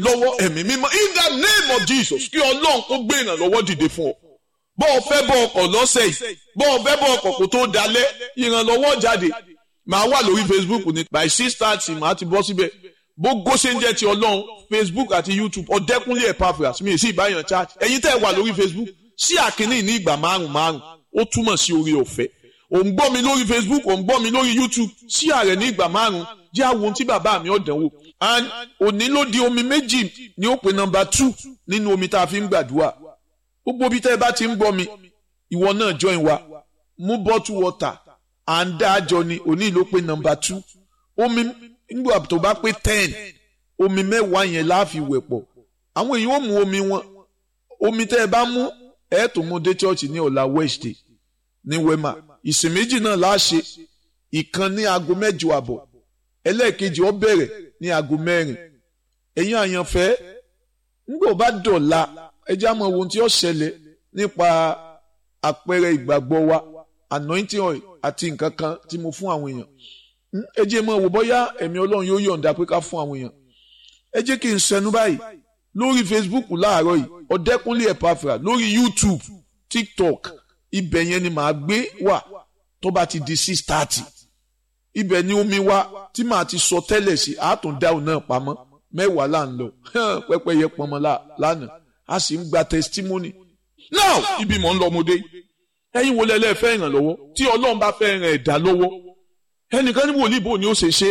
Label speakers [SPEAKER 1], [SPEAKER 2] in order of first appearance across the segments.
[SPEAKER 1] lọ́wọ́ ẹ̀mí mímọ́ in the name of Jesus kí ọlọ́run kó gbé ìrànlọ́wọ́ dìde fún ọ bọ́ ọ fẹ́ bọ́ ọkọ̀ lọ́sẹ̀ yìí bọ́ ọ fẹ́ bọ́ ọkọ̀ kó tó dalẹ̀ ìrànlọ́wọ́ jáde màá wà lórí Facebook ní by six thirty màá ti bọ́ síbẹ̀ gbogbo ṣe ń jẹ́ ti ọlọ́run Facebook àti YouTube ọ̀dẹ́kúnlé Epaphras mi ì sí ìbáyàn chat ẹ̀yin tẹ́ ẹ wà lórí Facebook sí àkíní ní ìgbà márùn márùn ó túmọ̀ sí orí ọ̀fẹ́ ò ń gbọ́ mi lórí Facebook ò ń gbọ́ mi lórí YouTube sí ààrẹ ní ìgbà márùn jẹ́ àwọn ohun tí bàbá mi ọ̀dánwò and òní ló di omi méjì ní ó pe nọ́mbà two nínú omi tá a fi ń gbàdúrà gbogbo bí tẹ́ ẹ bá ti ń gbọ́ mi ìwọ náà join wa mú bottle water à ń dá àjọ ni òní ló pe nọ́mbà two omi nígbà tó bá pé ten omi mẹ́wàá yẹn láàfin wẹ̀ pọ̀ àwọn èèyàn ó mu omi wọn omi tẹ́ ẹ bá mú ẹ tó mú dé church ní ọ̀la Wednesday ní wema ìsìn méjì náà láṣẹ ìkan ní aago mẹ́jọ àbọ̀ ẹlẹ́ẹ̀kejì ó bẹ̀rẹ̀ ní aago mẹ́rin ẹ̀yin àyànfẹ́ nígbà bá dọ̀la ẹjẹ́ àmọ́ ohun tí ó ṣẹlẹ̀ nípa àpẹẹrẹ ìgbàgbọ́ wa anointing oil àti nǹkan kan tí mo fún àwọn èèyàn ẹ jẹ́ mọ́ wò bóyá ẹ̀mí ọlọ́run yóò yọ̀ǹda pé ká fún àwọn èèyàn ẹ jẹ́ kí n sẹnu báyìí lórí Facebook láàárọ̀ yìí ọ̀dẹ́kúnlé Epaphras lórí YouTube TikTok ibẹ̀ yẹn ni màá gbé wà tó bá ti di six thirty ibẹ̀ ni omi wá tí màá ti sọ tẹ́lẹ̀ sí àtúndáhùn náà pamọ́ mẹ́wàá là ń lọ pẹ́pẹ́yẹ pọnmọ́ lánàá a sì ń gba testimony now ibi mọ̀ ń lọ ọmọdé ẹ̀yin wo lẹ́lẹ́ fẹ́ ìrànlọ́wọ́ tí ọlọ́run bá fẹ́ ràn ẹ̀dá lọ́wọ́ ẹnìkan ní wòlíì bò ní ó ṣe ṣe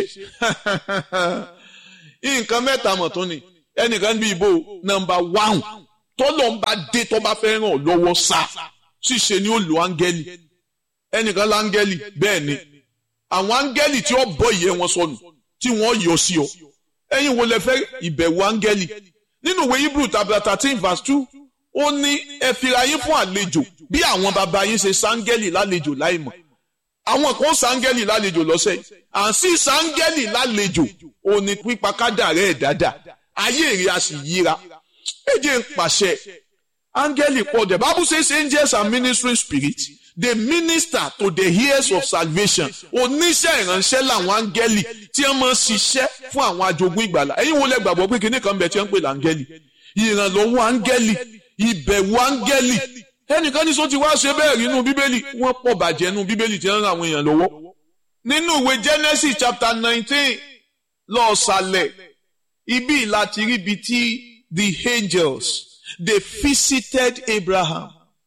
[SPEAKER 1] nǹkan mẹ́ta mọ̀ tó ni ẹnìkan níbi ìbò nọ́mbà wáhùn tọ́lọ̀ ń bá dé tó bá fẹ́ ràn lọ́wọ́ sá ṣíṣe ni ó lo áńgẹ́lì ẹnìkan láńgẹ́lì bẹ́ẹ̀ ni àwọn áńgẹ́lì tí ó bọ́ ìyẹ́ wọn sọnù tí wọ́n yọ sí ọ ẹ̀yin wo lẹ fẹ́ ìbẹ̀wò áńgẹ́lì nínú ìwé Hebrew chapter thirteen verse two ó ní ẹ fira yín fún àlejò bí àwọn bàbá yín ṣe sáńgẹ́lì lálejò láìmọ̀ àwọn kan sáńgẹ́lì lálejò lọ́sẹ̀ à ń sí sáńgẹ́lì lálejò ó ní pípa kádàrẹ́ ẹ̀ dáadáa ayé èrè a sì yíra ẹ jẹ́ ń pàṣẹ áńgẹ́lì pọ̀ the Bible says angels are ministering spirits they minister to the heirs of salvation oníṣẹ́ ìránṣẹ́ làwọn áńgẹ́lì tí wọ́n máa ń ṣiṣẹ́ fún àwọn ajogún ìgbàlà ẹ̀yin wo lẹ gbàgbọ́ pé kinní kan bẹ̀ tí wọ́n ń pè láńgẹ́lì ìrànlọ́wọ́ áńgẹ́lì ìbẹ̀wò áńgẹ́lì ẹnìkan ní sọ ti wá ṣe bẹ́ẹ̀ nínú bíbélì wọ́n pọ̀ bàjẹ́ nínú bíbélì tí wọ́n ń ran àwọn èèyàn lọ́wọ́ nínú ìwé Genesis chapter nineteen lọ́ọ̀sálẹ̀ ibi láti rí ibi tí the angels they visited Abraham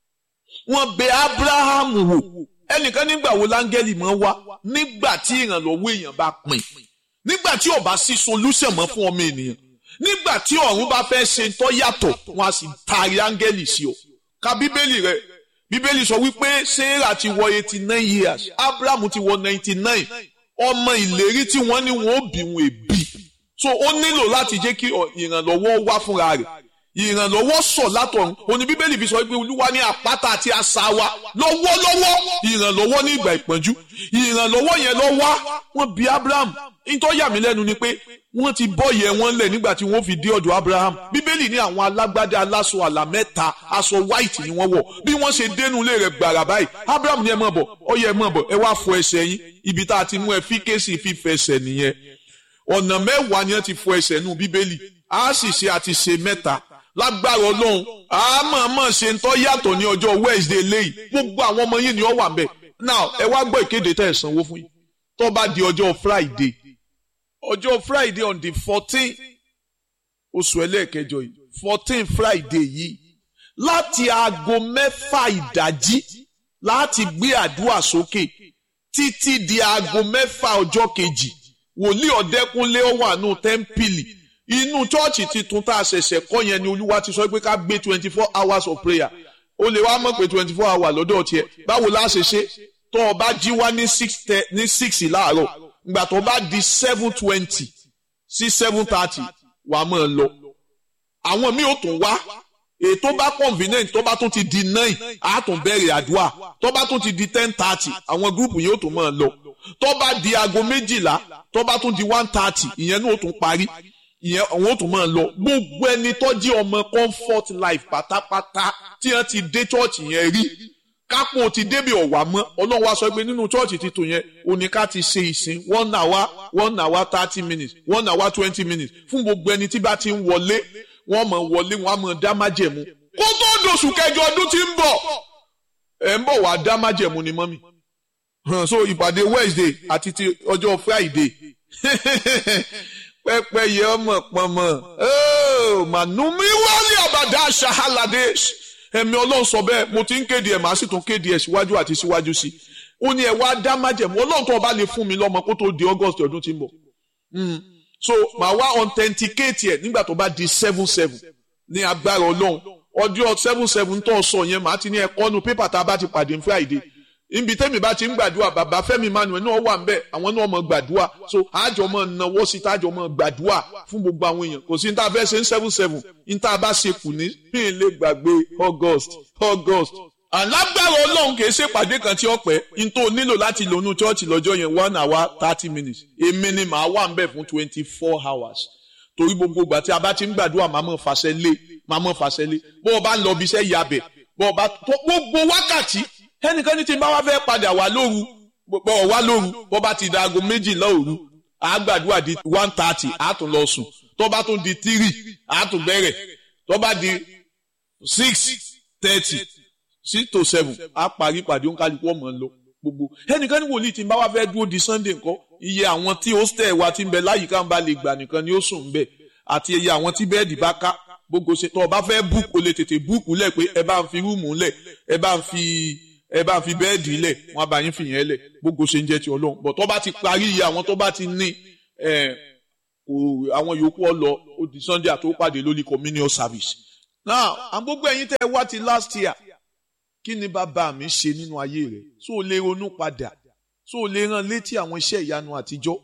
[SPEAKER 1] wọ́n bẹ̀ Abraham wò ẹnìkan nígbà wo láńgẹ́lì máa wá nígbà tí ìrànlọ́wọ́ èèyàn bá pin nígbà tí ó bá sí solution mọ́ fún ọmọ ènìyàn nígbà tí ọ̀run bá fẹ́ ṣe tó yàtọ̀ wọ́n á sì taari áńgẹ́lì sí ọ ka bíbélì rẹ bíbélì sọ wípé sarah ti wọ eighty nine years abraham ti wọ ninety nine ọmọ ìlérí tí wọ́n ní wọn ó bí wọn èbí so ó nílò láti jẹ́ kí ìrànlọ́wọ́ wá fúnra rẹ̀ ìrànlọ́wọ́ sọ̀ látọ̀run òní bíbélì fi sọ wípé olúwa ní àpáta àti asà wa lọ́wọ́lọ́wọ́ ìrànlọ́wọ́ ní ìgbà ìpọ́njú ìrànlọ́wọ́ yẹn lọ wá wọ́n bí abraham nítorí yà mí lẹ́nu ni pé wọ́n ti bọ́ yẹ wọ́n lẹ̀ nígbà tí wọ́n fi dé ọ̀dọ̀ abraham bíbélì ní àwọn alágbádá aláṣọ àlà mẹ́ta aṣọ white ni wọ́n wọ̀ bí wọ́n ṣe dénú ilé rẹ̀ gbàrà báyìí abraham ní ẹ mọ̀ bọ̀ ọ yẹ ẹ mọ̀ bọ̀ ẹ wá fọ ẹsẹ̀ yín ibi tá a ti mú ẹ fi kéésì fífẹsẹ̀ nìyẹn ọ̀nà mẹ́wàá ni wọ́n ti fọ ẹsẹ̀ nù bíbélì a sì ṣe àti ṣe mẹ́ta lágbára ọlọ́run a máa máa ṣe ń tọ́ yàtọ̀ ní ọjọ́ wednesday léyìí gbogbo àwọn ọmọ yìí ni ó wà ńbẹ̀ now ẹ wá gbọ́ ìkéde tẹ́ ẹ̀ sanwó fún yín tó bá di ọjọ́ friday ọjọ́ friday on the fourteen oṣù ẹlẹ́ẹ̀kẹjọ yìí fourteen friday yìí láti aago mẹ́fà ìdájí láti gbé àdúrà sókè títí di aago mẹ́fà ọjọ́ kejì wòlíì ọ̀dẹ́kúnlé ó wà nù tẹ́ḿpìlì inú chọ́ọ̀chì titun tá a ṣẹ̀ṣẹ̀ kọ́ yẹn ni olúwa ti sọ pé ká gbé twenty four hours of prayer o lè wá mọ̀ pé twenty four hours lọ́dọ̀ tiẹ̀ báwo la ṣe ṣe tó o bá jí wá ní six ní six láàárọ̀ ìgbà tó bá di seven twenty sí seven thirty wà á mọ̀ lọ. àwọn míì ò tún wá ètò bá convenient tó bá tún ti di nine á tún bẹ̀rẹ̀ àdúrà tó bá tún ti di ten thirty àwọn gúrùpù yìí ò tún mọ̀ lọ. tó bá di aago méjìlá tó bá tún di one thirty ìyẹn náà ó tún parí ìyẹn àwọn ò tún máa lọ gbogbo ẹni tó jí ọmọ comfort life pátápátá tí wọ́n ti dé church yẹn rí kápò ti débi ọ̀wà mọ́ ọlọ́run wá sọ pé nínú chọ́ọ̀chì titun yẹn òní ká ti ṣe ìsìn one hour one hour thirty minutes one hour twenty minutes fún gbogbo ẹni tí bá ti ń wọlé wọ́n mọ̀ wọlé wọ́n á mọ̀ dá májẹ̀mú kó tó dòṣù kẹjọ ọdún tí ń bọ̀ ẹ̀ ń bọ̀ wá dá májẹ̀mú ni mọ́mì so ìpàdé Wednesday àti ti ọjọ́ Friday pẹ́pẹ́ yẹ ọmọ pọnmọ mànúmí wálé àbàdà ṣahalade ẹ̀mí ọlọ́run sọ bẹ́ẹ̀ mo ti ń kéde ẹ̀ màá sì tún kéde ẹ̀ síwájú àti síwájú sí i ó ní ẹ wá dá májẹ̀mú ọlọ́run tó o bá lè fún mi lọ́mọ kó tó di August ọdún tí ń bọ̀ so màá wá authenticate ẹ̀ nígbà tó bá di seven seven ní agbára ọlọ́run ọdún seven seven tó sọ yẹn màá ti ní ẹ̀kọ́ nu pépà tá a bá ti pàdé Friday níbi tẹ́mi bá ti ń gbàdúrà bàbá Fẹ́mi Emmanuel náà wà ńbẹ̀ àwọn náà mọ̀ gbàdúrà so àjọ mọ̀ náwó sí tájọ mọ̀ gbàdúrà fún gbogbo àwọn èèyàn kò sí ní tá a fẹ́ ṣe ń seven seven ní tá a bá ṣe kù ní pín lè gbàgbé August August alágbára Ọlọ́run kì í ṣe pàdé kan tí ó pẹ́ ní tó nílò láti lò nú chọ́ọ̀chì lọ́jọ́ yẹn one hour thirty minutes èmi ni màá wà ńbẹ̀ fún twenty four hours torí gbogbo ìgbà tí a bá ti ń gbàdúrà màá mọ̀ fàṣẹ lé màá mọ̀ fàṣẹ lé bó o bá ń lọ ibi iṣẹ́ yabẹ̀ bó o bá gbogbo wákàtí ẹnìkan ní tí n bá wá fẹ́ padà wá lóru bọ̀ wá lóru bó bá ti da aago méjìlá òru àgbàdua di one thirty àtún lọ sùn tó bá tún di three àtún bẹ̀rẹ̀ tó bá di six thirty six to seven á parí pàdé òǹkàlùkù ọmọ lọ gbogbo ẹnìkan ní wòlíì tí n bá wá fẹ́ dúró di sunday nǹkan iye àwọn tí hostel wa ti ń bẹ láyìíká ń bá lè gbà nìkan ni ó sùn ń bẹ àti iye àwọn tí bẹ́ẹ̀dì bá ká gbogbo ṣe tó o bá fẹ́ búùkù o lè tètè búùkù lẹ̀ pé ẹ bá ń fi rúùmù lẹ̀ ẹ bá ń fi ẹ bá fi bẹ́ẹ̀dì lẹ̀ wọ́n bá yín fìyẹn lẹ̀ gbogbo ṣe ń jẹ́ ti ọlọ́run bọ̀ tó bá ti parí iye àwọn tó bá ti ní kò àwọn yòókù ọlọ ó di sunday àti ó pàdé lórí communion service. now àwọn gbogbo ẹ̀yin tẹ́ ẹ wá ti last year kí ni bàbá mi ṣe nínú ayé rẹ̀ tó o lè ronú padà tó o lè rán létí àwọn iṣẹ́ ìyanu àtijọ́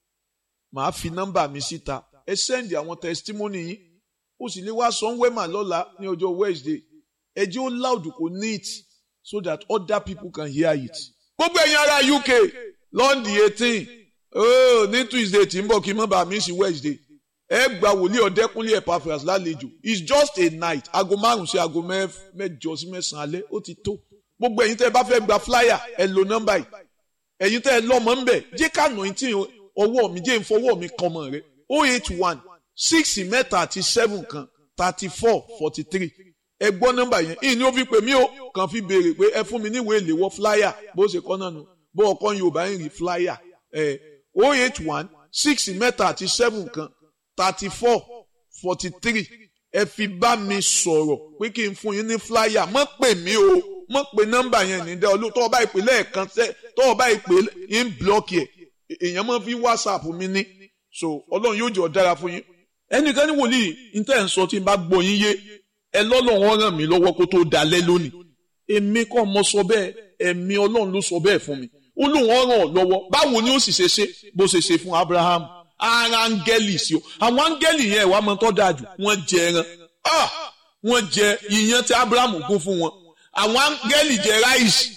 [SPEAKER 1] màá fi nọ́mbà mi síta ẹ sẹ́ndì àwọn testimony yín ó sì lè wá sanwó-ẹ̀mà lọ́la ní ọjọ́ wednesday ẹ jẹ́ ó loud kò neat so that other people can hear it. gbogbo ẹ̀yin ará UK lọ́ndì eighteen oh ní Tuesday tí ń bọ̀ kí n má bàa mí sí Wednesday ẹ gba wòlíì ọ̀dẹ́kúnlé Epaphras lálejò it's just a night aago márùn sí aago mẹ́jọ sí mẹ́sàn-án alẹ́ ó ti tó gbogbo ẹ̀yin tẹ́ ẹ bá fẹ́ gba flyer ẹ lo nọ́mbà yìí ẹ̀yin tẹ́ ẹ lọ́mọ ń bẹ̀ jẹ́ ká nà tí ọwọ́ mi jẹ́ ìfọwọ́ mi kan mọ̀ rẹ oh eight one six mẹ́ta àti seven kan thirty four forty three ẹ gbọ́ nọ́mbà yẹn ìní ó fi pè mí o kàn fi béèrè pé ẹ fún mi níwèé ìléwọ́ flyer bó ṣe kọ́ náà nù bó ọkọ Yorùbá ń rí flyer ẹ o eight one six mẹ́ta àti seven kan thirty four forty three ẹ fi bá mi sọ̀rọ̀ pé kí n fún yín ní flyer mọ́ pè mí o mọ́ pè nọ́mbà yẹn ní dẹ́ olú tọ́wọ́ bá ìpè lẹ́ẹ̀kan tẹ́ tọ́wọ́ bá ìpè ń blọ́ọ̀kì ẹ̀ èèyàn máa fi whatsapp mi ní so Ọlọ́run yóò jọ dára fún yín ẹnìkan ní wòlíì ní tẹ́ ń sọ tí n bá gbọ́ yín yé ẹ lọ́lọ́run ràn mí lọ́wọ́ kó tó dalẹ́ lónìí èmi kọ́ mo sọ bẹ́ẹ̀ ẹ̀mí ọlọ́run ló sọ bẹ́ẹ̀ fún mi ó lóun ràn ọ́ lọ́wọ́ báwo ni ó sì ṣe ṣe bó ṣe ṣe fún Abraham ara áńgẹ́lì sí o àwọn áńgẹ́lì yẹn ìwà máa tọ́ dáa jù wọ́n jẹ ẹran wọ́n jẹ iyán tí Abraham gún fún wọn àwọn áńgẹ́lì jẹ ráìsì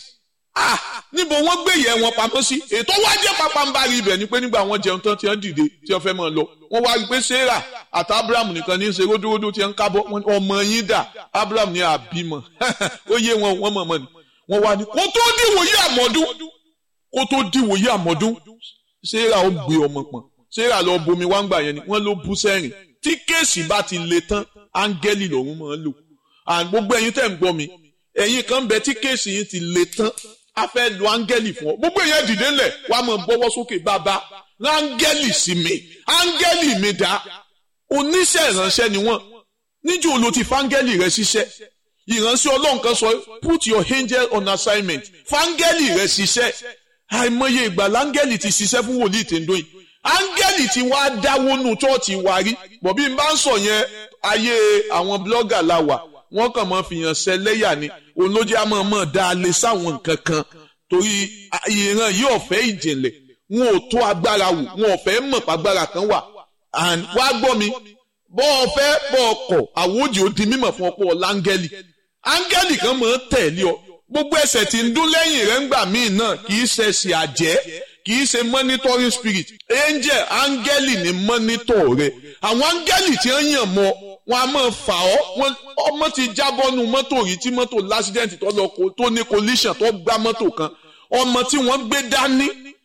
[SPEAKER 1] níbo wọ́n gbé ìyẹ́ wọn pamọ́ sí ètò wá jẹ́ pápánbárì ibẹ̀ ni pé nígbà wọ́n jẹun tán tí wọ́n dìde tí wọ́n fẹ́ máa lọ wọ́n wá rí i pé sarah àti abraham nìkan ní í ṣe ródóródó tí wọ́n ń kábọ̀ ọmọ yín dà abraham ní àbímọ ó yé wọn wọ́n mọ̀ mọ́ ni wọ́n wá ní kó tó dìwòye àmọ́dún kó tó dìwòye àmọ́dún sarah ó gbé ọmọ pọ̀n sarah lọ bomi wá ń gbà yẹn ni wọ́n ló bú sẹ́rìn tí kéèsì bá ti le tán áńgẹ́lì lòun máa ń lò gbogbo ẹ̀yin tẹ̀ ń gbọ́ mi ẹ̀yin kan bẹ tí kéèsì yín ti le tán a fẹ́ lo áńgẹ́lì fún ọ gbogbo èèyàn dìde ńlẹ̀ wàá mọ̀ bọ́wọ́ sókè bàbá áńgẹ́lì sí mi áńgẹ́lì mi dá oníṣẹ́ ìránṣẹ́ ni wọ́n níjó ló ti fáńgẹ́lì rẹ ṣiṣẹ́ ìránṣẹ́ ọlọ́run kan sọ put your angel on assignment fáńgẹ́lì rẹ ṣiṣẹ́ àìmọye ìgbà láńgẹ́lì ti ṣiṣẹ́ fún wòlíì tèǹdó yìí áńgẹ́lì ti wá dáwó nù chọ́ọ̀chì wa rí bọ̀bí n bá ń sọ yẹn ayé àwọn blọ́gà la wà wọ́n kàn máa fìyàn ṣẹlẹ́yà ni òun ló jẹ́ àmọ́ mọ́ dáa lé sáwọn nǹkan kan torí ìran yìí ọ̀fẹ́ ìjìnlẹ̀ wọn ò tó agbára wò wọn ò fẹ́ mọ̀ pàgbára kan wà and wá gbọ́ mi bọ́ ọ fẹ́ bọ́ ọ kọ̀ àwòjì ó di mímọ̀ fún ọ̀pọ̀ láńgẹ́lì áńgẹ́lì kan máa ń tẹ̀lé ọ gbogbo ẹsẹ̀ tí ń dún lẹ́yìn rẹ̀ ń gbà míì náà kì í ṣe ẹ̀sìn àjẹ́ kì í ṣe monitoring spirit angel áńgẹ́lì ní monitor rẹ̀ àwọn áńgẹ́lì tí wọ́n yàn mọ́ wọn a máa fà ọ́ ọmọ ti jábọ́ nu mọ́tò rí tí mọ́tò lásìdẹ́ǹtì tó lọ tó ní collision tó gbá mọ́tò kan ọmọ tí wọ́n gbé dání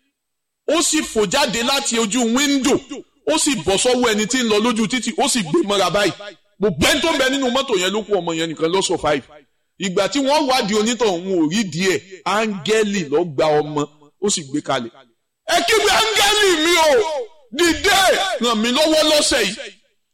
[SPEAKER 1] ó sì fò jáde láti ojú wíńdò ó sì bọ́ sọ́wọ́ ẹni tí ń lọ lójú títì ó sì gbé mọ́ra báyìí gbogbo ẹni tó ń bẹ nínú mọ́tò yẹn ló kú ọmọ yẹn nìkan ló survive ìgbà tí wọ́n wádìí onítọ̀ òun ò rí díẹ̀ áńgẹ́lì ló gba ọmọ ó sì gbé kalẹ̀ ẹ kígbe áńgẹ́lì mi o dìde ràn mí lọ́wọ́ lọ́sẹ̀ yìí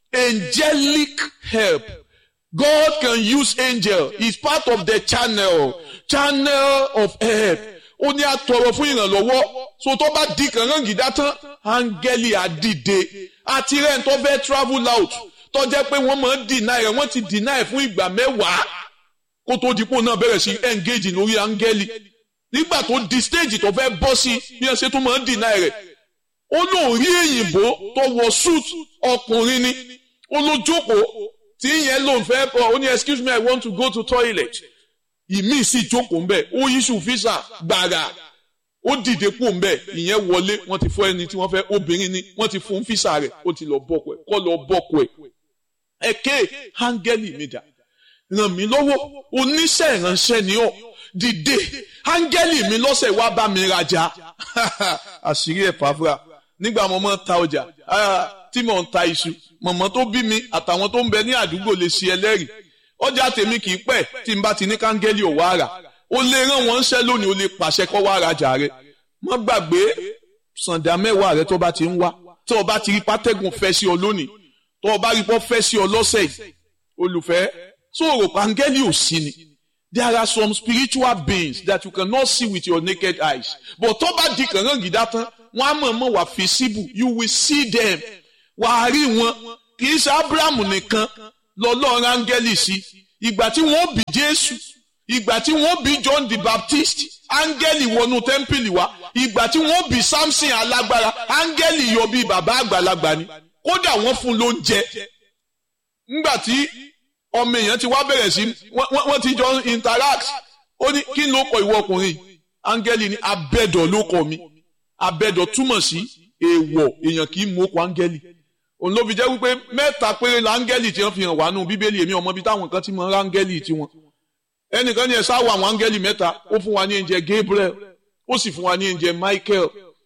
[SPEAKER 1] angelic help God can use angel is part of the channel channel of help ó ní àtọrọ fún ìrànlọ́wọ́ so tó bá di kàngán gìdá tán áńgẹ́lì àdìde àti rẹ̀ ń tó fẹ́ travel out tó jẹ́ pé wọ́n máa ń deny rẹ̀ wọ́n ti deny fún ìgbà mẹ́wàá kó tó dípò náà bẹ̀rẹ̀ sí engage lórí áńgẹ́lì nígbà tó di stage tó fẹ́ bọ́ sí bí wọ́n ṣe tún máa ń deny rẹ̀ ó lóun rí èyìnbó tó wọ suit ọkùnrin ni ó ló jókòó tí ìyẹn lòun fẹ́ bọ̀ ó ní excuse me I want to go to toilet ìmí sì jókòó ńbẹ ó yíṣù físà gbàrà ó dìde kú ńbẹ ìyẹn wọlé wọ́n ti fún ẹni tí wọ́n fẹ́ obìnrin ni wọ́n ti fún físà rẹ̀ ó ti lọ bọkọ ẹ kọ lọ bọkọ ẹ ẹkẹ áńgẹ́lì mi dà ràn mí lọ́wọ́ oníṣẹ́ ìránṣẹ́ ni ọ́ dìde áńgẹ́lì mi lọ́sẹ̀ wá bá mi rajà àṣírí ẹ̀ pàfúrà nígbà mo máa ń ta ọjà tí mo ń ta iṣu mọ̀mọ́ tó bí mi àtàwọn tó ń bẹ ní àdúgbò lè ṣe ẹlẹ́rìí ọjà tèmi kì í pẹ́ tí n bá ti ní káńgẹ́lì ò wá rà ó lè rán wọn ṣẹ́ lónìí ó lè pàṣẹ kọ́ wá rajà rẹ má gbàgbé sàǹdà mẹ́wàá rẹ tó bá ti ń wá tó o bá ti rí pátẹ́gùn fẹ́ sí ọ lónìí tó o bá rí pọ́ fẹ́ sí ọ lọ́sẹ̀ yìí olùfẹ́ tó o rò káńgẹ́lì ò sí ni there are some spiritual beings that you cannot see with your naked eyes but tó bá di kàngán gìdá tán wọn á mọ̀ mọ̀ wà visible you will see them wàá rí wọn kì í ṣe abrahamu nìkan lọ́lọ́run áńgẹ́lì sí ìgbà tí wọ́n bí jésù ìgbà tí wọ́n bí john the baptist áńgẹ́lì wọnú tẹ́ḿpìlì wá ìgbà tí wọ́n bí samson alágbára áńgẹ́lì yọ bí bàbá àgbàlagbà ni kódà wọ́n fún lóúnjẹ ńgbà tí ọmọ èèyàn ti wá bẹ̀rẹ̀ sí wọ́n ti jọ interact ó ní kí ló kọ ìwọ ọkùnrin áńgẹ́lì ní abẹ́dọ̀ ló kọ mi abẹ́dọ̀ túmọ̀ sí èèwọ̀ èèyàn kì í mú okò áńgẹ́lì òun ló fi jẹ́ wípé mẹ́ta péré la áńgẹ́lì tí wọ́n fi hàn wá nù bíbélì èmi ọmọ bíi táwọn kan ti mọ áńgẹ́lì tiwọn ẹnìkan ní ẹ sáwọ àwọn áńgẹ́lì mẹ́ta ó fún wa ní ẹ̀ǹjẹ̀ Gabriel ó sì fún wa ní ẹ̀ǹjẹ̀ Michael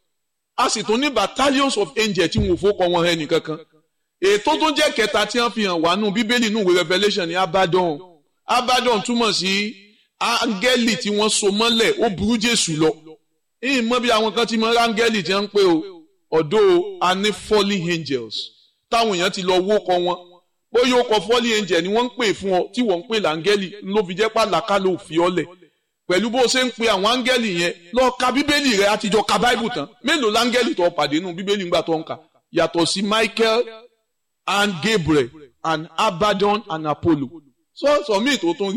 [SPEAKER 1] a sì tún ní battalions of angels tí wọn ò fọkọ wọn ẹnì kankan ètò tó jẹ́ kẹta tí wọ́n fi hàn wá nù bíbélì nù wí Revelation ní Abaddon Abaddon túmọ̀ sí áńgẹ́lì tí wọ́n so mọ́lẹ̀ ó burú Jésù lọ ìyìn mọ́ bí àwọn kan ti mọ áńgẹ́lì tí wọ́n ń pè o ọ̀dọ́ a ní fallen angels táwọn èèyàn ti lọ wó kọ wọn bóyá ó kọ fallen angel ni wọ́n ń pè fún ọ tí wọ́n ń pè láńgẹ́lì ló fi jẹ́ pàlàkà ló fi ọ́lẹ̀ pẹ̀lú bó ṣe ń pe àwọn áńgẹ́lì yẹn lọ ka bíbélì rẹ àtijọ́ ka báìbù tán mélòó láńgẹ́lì tó pàdé nù bíbélì ńgbà tó ń kà yàtọ̀ sí Michael and Gabriel and Abaddon and Apollo sọ́ọ̀sọ̀ míì tó tún rí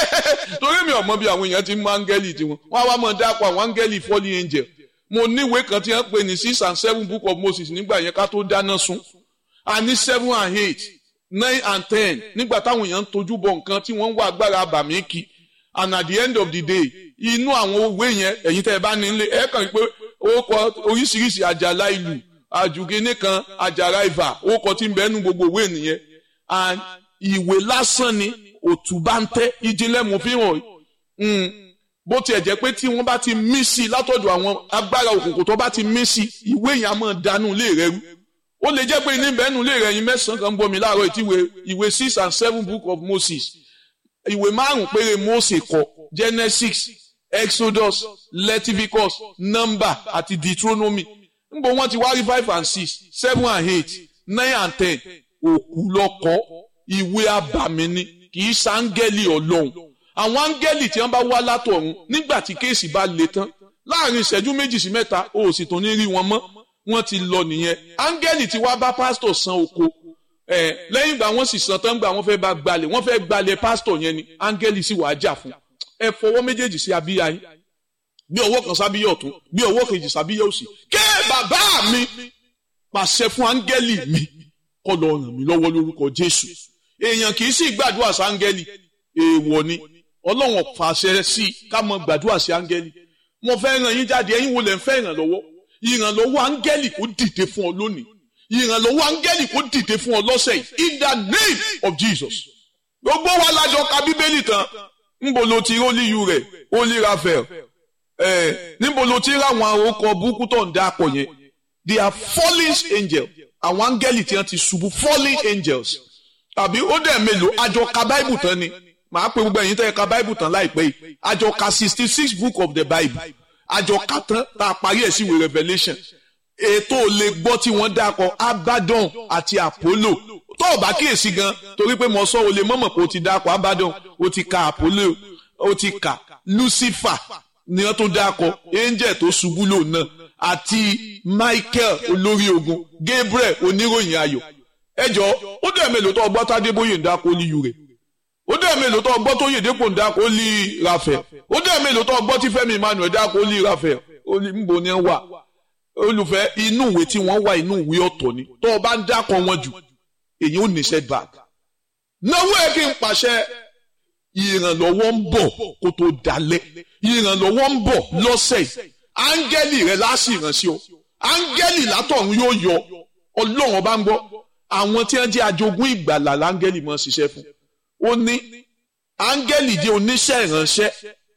[SPEAKER 1] torí mi ò mọ bí àwọn èèyàn ti mú áńgẹ́lì tiwọn wọ́n á wá mọ̀ dápọ̀ àwọn áńgẹ́lì fallen angel mo níwèé kan tí wọ́n pè ní six and seven book of Moses nígbà yẹn ká tó dáná sun a ní seven and eight nine and ten nígbà táwọn èèyàn ń tojú bọ nǹkan tí wọ́n ń wá agbára àbàmì kí and at the end of the day inú àwọn òwe yẹn ẹ̀yin tẹ́ ẹ bá nílé ẹ kàn pé ó kọ oríṣiríṣi àjàlá ìlú àjùgínní kan àjàrà ìfà ó kọ tí ń bẹ nú gbogbo òwe nìyẹn and ìwé lásán ni òtúbá ń tẹ́ ìjìnlẹ̀ mú fi hàn bó tiẹ̀ jẹ́ pé tí wọ́n bá ti mí sí i látọ̀dọ̀ àwọn agbára òkùnkùn tó bá ti mí sí i ìwé yẹn á máa dànù lé rẹ rú ó lè jẹ́ pé ní bẹ́ẹ̀nù lè rẹ̀ yín mẹ́sàn-án kan bomi láàárọ̀ ìtìwé ìwé six and seven book of Moses ìwé márùn péré Mósè kọ Genesis Exodus Leviticus Number àti Deuteronomy níbo wọ́n ti wá rí five and six seven and eight nine and ten òkú lọ́kọ́ ìwé abàmì ni kì í sáńgẹ́lì ọlọ́run àwọn áńgẹ́lì tí wọ́n bá wá látọ̀run nígbà tí kéèsì bá le tán láàrin ìṣẹ́jú méjì sí mẹ́ta o ò sì tún ní rí wọn mọ́ wọ́n ti lọ nìyẹn áńgẹ́lì tí wàá bá pásítọ̀ san oko ẹ̀ lẹ́yìn ìgbà wọ́n sì san tán gbà wọ́n fẹ́ bá gbalẹ̀ wọ́n fẹ́ gbalẹ̀ pásítọ̀ yẹn ni áńgẹ́lì sì wàá jà fún ẹ fọwọ́ méjèèjì sí abíyá yín bí ọwọ́ kan sábíyá ọ̀tún bí ọwọ́ kejì sábíyá òsì ké bàbá mi pàṣẹ fún áńgẹ́lì mi kó lọ ràn mí lọ́wọ́ lórúkọ Jésù èèyàn kì í sì gbàdúrà sáńgẹ́lì èèwọ̀ ni ọlọ́run fàṣẹ sí i ká mọ gbàdúrà sí áńgẹ́lì mo fẹ́ ràn yín jáde ẹ̀yin wo lẹ̀ ń fẹ́ ìrànlọ́wọ́ ìrànlọ́wọ́ áńgẹ́lì kó dìde fún ọ lónìí ìrànlọ́wọ́ áńgẹ́lì kó dìde fún ọ lọ́sẹ̀ yìí in the name of Jesus gbogbo wa lájọ ka bíbélì tán níbo ló ti rólíyù rẹ̀ holy raphael ẹ̀ níbo ló ti ráwọn àròkọ burúkú tó ń dáàpọ̀ yẹn they are fallen angels àwọn áńgẹ́lì tí wọ́n ti ṣubú fallen angels tàbí ó dẹ̀ mélòó àjọ ka báìbù tán ni màá pe gbogbo ẹ̀yin tẹ́ ẹ ka báìbù tán láìpẹ́ yìí àjọ ka sixty six book of the bible àjọ ka tán tá a parí ẹ̀ sí ìwé revelation ètò lè gbọ́ tí wọ́n dákọ̀ abaddon àti apollo tó o bá kíyèsí gan torí pé mo sọ o lè mọ̀mọ̀ pé o ti dákọ̀ abaddon o ti ka apollo o ti ka lucifer ni wọ́n tó dákọ̀ angel tó ṣubú lò náà àti michael olórí ogun gabriel oníròyìn ayọ̀ ẹjọ́ ó dẹ̀ mélòó tó ọgbọ́n tádébóyè ń dákọ̀ olíyu rẹ̀ ó dẹ̀ mélòó tó ọgbọ́n tó yèdèpò ń dákọ̀ ó lé rafael ó dẹ̀ mélòó tó ọgbọ́n tí fẹ́mi emmanuel dákọ̀ ó lé rafael ó lé nbọ ni wà olùfẹ́ inú ìwé tí wọ́n wà inú ìwé ọ̀tọ̀ ni tó o bá ń dákọ̀ wọn jù èyí ò ní setback náwó ẹ kí n pàṣẹ ìrànlọ́wọ́ ń bọ̀ kó tó dalẹ̀ ìrànlọ́wọ́ ń bọ̀ lọ́sẹ̀ yìí áńgẹ́lì rẹ láàsì ìrànṣẹ́ o áńgẹ́lì látọ̀run yóò yọ ọlọ́run ọba ń gbọ́ àwọn tí wọ́n jẹ́ ajogún ìgbàlà láńgẹ́lì mọ́ ṣiṣẹ́ fún ó ní áńgẹ́lì jẹ́ oníṣẹ́ ìránṣẹ́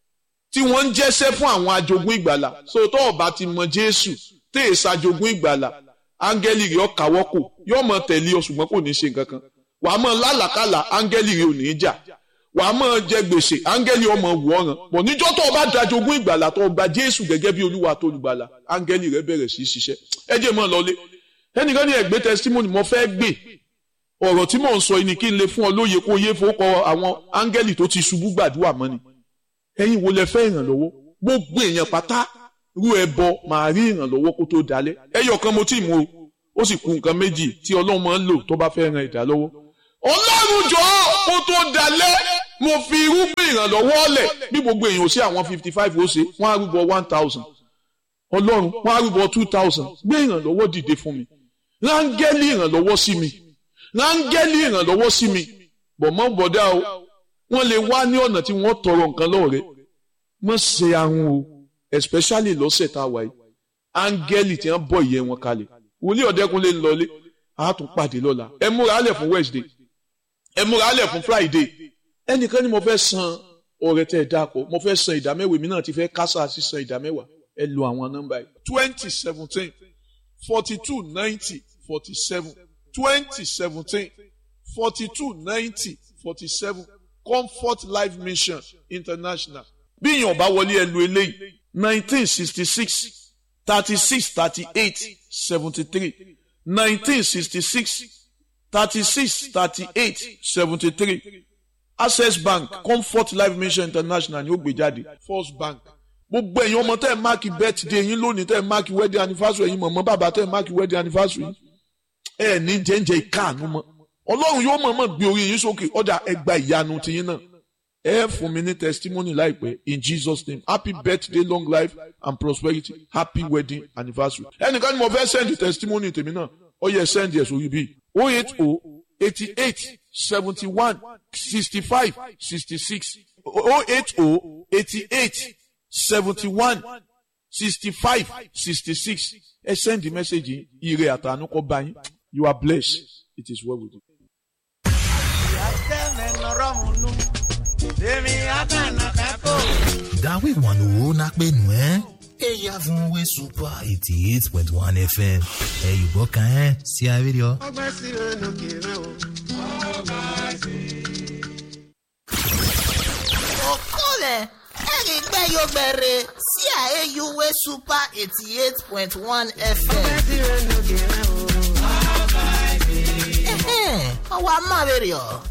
[SPEAKER 1] tí wọ́n ń jẹ́ṣẹ́ fún àwọn ajogún ìgbàlà so tó o bá ti mọ jésù tẹ́ ẹ̀ ṣàjogún ìgbàlà áńgẹ́lì rẹ̀ ọ̀kàwọ́ kò yóò mọ tẹ̀lé ọ ṣùgbọ́n kò ní ṣe nǹkan kan wàá mọ lálàkàlà áńgẹ́lì rẹ̀ ò ní í jà wàá mọ jẹ gbèsè áńgẹ́lì ọmọ wù ọ̀ràn pọ̀ níjọ́ tó o bá dajogún ìgbàlà tó o gba jésù gẹ́gẹ́ bí olúwa tó olùgbàlà áńgẹ́lì rẹ̀ bẹ̀rẹ̀ sí í ṣiṣẹ́ ẹ jẹ́ mọ́ lọlé ẹnìkan ní ẹ̀gbẹ́ testimony mo fẹ́ gbé ọ̀rọ̀ tí mò ń sọ ni kí n lè fún ọ lóye kó yé fowókọ àwọn áńgẹ́lì tó ti ṣubú gbàdúrà mọ́ ni ẹ̀yin wo lẹ fẹ́ ìrànlọ́wọ́ gbogbo èèyàn pátá rú ẹbọ màá rí ìrànlọ́wọ́ kó tó dalẹ̀ ẹyọ kan mo tí mú o ó sì kù nǹkan méjì tí ọlọ́run máa ń lò tó bá fẹ́ ran ìdá lọ́wọ́ ọlọ́run jọ kó tó dalẹ̀ mo fi irúgbìn ìrànlọ́wọ́ lẹ̀ bí gbogbo èèyàn ò sí àwọn fifty five ó ṣe wọ́n á rúbọ one thousand ọlọ́run wọ́n á rúbọ two thousand gbé ìrànlọ́wọ́ dìde fún mi rángẹ́lì ìrànlọ́wọ́ sí mi rángẹ́lì ìrànlọ́wọ́ sí mi bọ̀mọ́ bọ̀dá o wọ́n lè wá ní ọ̀nà tí wọ́n tọrọ nǹkan lọ́rẹ́ mọ̀ ṣe ahun o especially lọ́sẹ̀ tá a wà yìí áńgẹ́lì tí wọ́n bọ̀ ìyẹn wọn kalẹ̀ wòlíì ọ̀dẹ́kunlé ń lọlé a tún pàdé lọ́la ẹ múra alẹ̀ fún Wednesday ẹ múra alẹ̀ fún Friday ẹnìkan ni mo fẹ́ san ọ̀rẹ́ tẹ́ ẹ dáko mo fẹ́ san ìdámẹ́wàá mi náà ti fẹ́ kásá sí san ìdámẹ́wàá ẹ lo àwọn nọ́mbà yìí twenty seventeen forty two ninety forty seven twenty seventeen forty two ninety forty seven comfort life mission international bí èèyàn bá wọlé ẹ lu eléyìí nineteen sixty six thirty six thirty eight seventy three nineteen sixty six thirty six thirty eight seventy three access bank comfort life mission international ni ó gbé jáde first bank gbogbo ẹ̀yin ọmọ tẹ́ ẹ̀ máàkì birthday yín lónìí tẹ́ ẹ̀ máàkì wedding anniversary ẹ̀yin mọ̀mọ́ bàbá tẹ́ ẹ̀ máàkì wedding anniversary ẹ̀ ní jẹ́ǹjẹ́ ìkáàánú mọ́ ọlọ́run yóò mọ̀ọ́mọ̀ gbé orí yín sókè ọ̀dà ẹgbà ìyanu tiyín náà ẹ fún mi ní testimony láìpẹ́ in Jesus name happy birthday long life and prosperity happy wedding anniversary ẹnìkan ni mo fẹ́ send testimony tèmi náà ó yẹ send yẹ sórí bíi oh eight oh eighty eight seventy one sixty five sixty six oh eight oh eighty eight seventy one sixty five sixty six ẹ send the message yìí ire àtànú kọ bá yín you are blessed it is well with you.
[SPEAKER 2] Dawe wanu na pe nu ẹ. Eya fún we super eighty eight point one FM. Ẹ yùbọ̀ kan ẹ́ sí abídíọ̀.
[SPEAKER 3] ọgbẹ́ sí ẹnu kìrẹ́ o.
[SPEAKER 4] okole erigbeyogbere sí àyèyúwé super eighty eight point one fm.
[SPEAKER 3] ọgbẹ́ sí ẹnu kìrẹ́ o.
[SPEAKER 4] ọwọ́ amáwèrè ọ̀